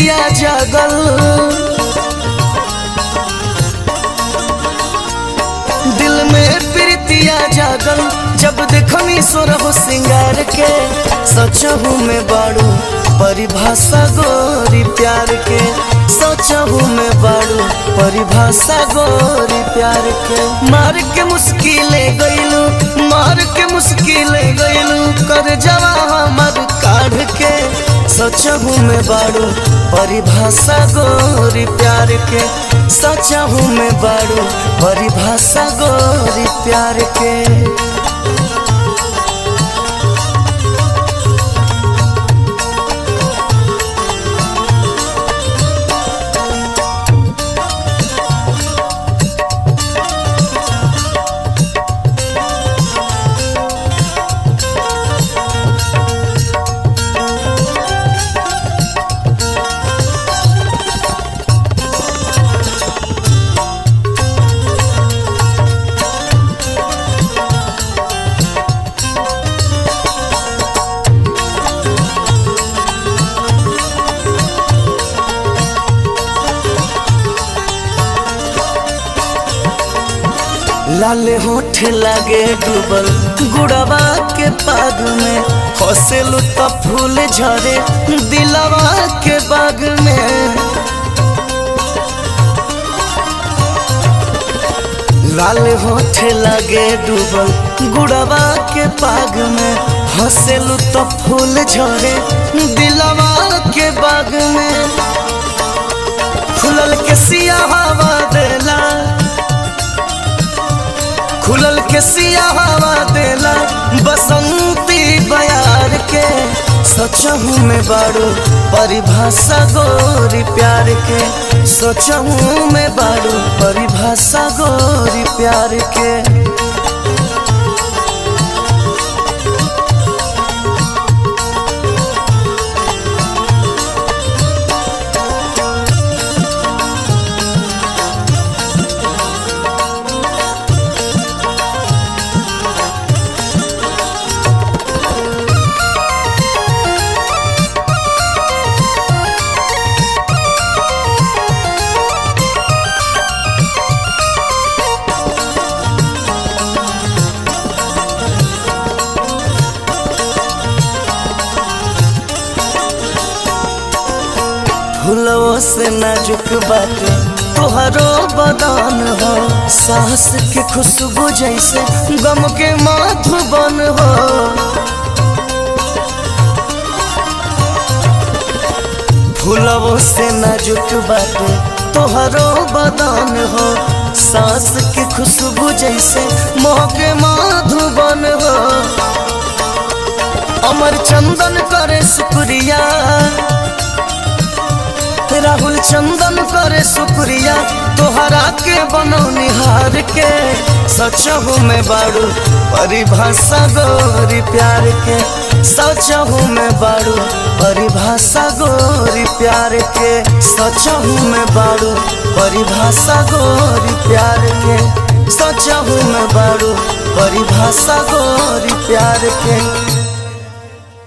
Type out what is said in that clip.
प्रीतिया जागल दिल में प्रीतिया जागल जब देखनी सोरह सिंगार के सचहू में बाड़ू परिभाषा गोरी प्यार के सचहू में बाड़ू परिभाषा गोरी प्यार के मार के मुश्किले गईलू मार के मुश्किले गईलू कर जवा हमर काढ़ के सचहू में बाड़ू परिभाषा गोरी प्यार के सचहू में बाड़ू परिभाषा गोरी प्यार के लाले होठ लागे डूबल गुड़वा के पाग में हंसेलू तो फूल झरे दिलवा के बाग में लाल होठ लागे डूबल गुड़वा के पाग में हंसेलू तो फूल झरे दिलवा के बाग में खुलल के सिया हवा देला खुलल के सिया हवा देला बसंती बयार के सोचहू में बाड़ू परिभाषा गोरी प्यार के सोचहू में बाड़ू परिभाषा गोरी प्यार के फूलों से नाजुक बाटे तोहरो बदन हो सांस के खुशबू जैसे गम के माधुबन हो फूलों से नाजुक बाटे तोहरो बदन हो सांस के खुशबू जैसे मोह के माधुबन हो अमर चंदन करे शुक्रिया राहुल चंदन करे शुक्रिया तोहरा के बनौनी हार के सचहू में बाड़ू परिभाषा गोरी प्यार के सचहू में बाड़ू परिभाषा गोरी प्यार के सचहू में बाड़ू परिभाषा गोरी प्यार के सचहू में बाड़ू परिभाषा गोरी प्यार के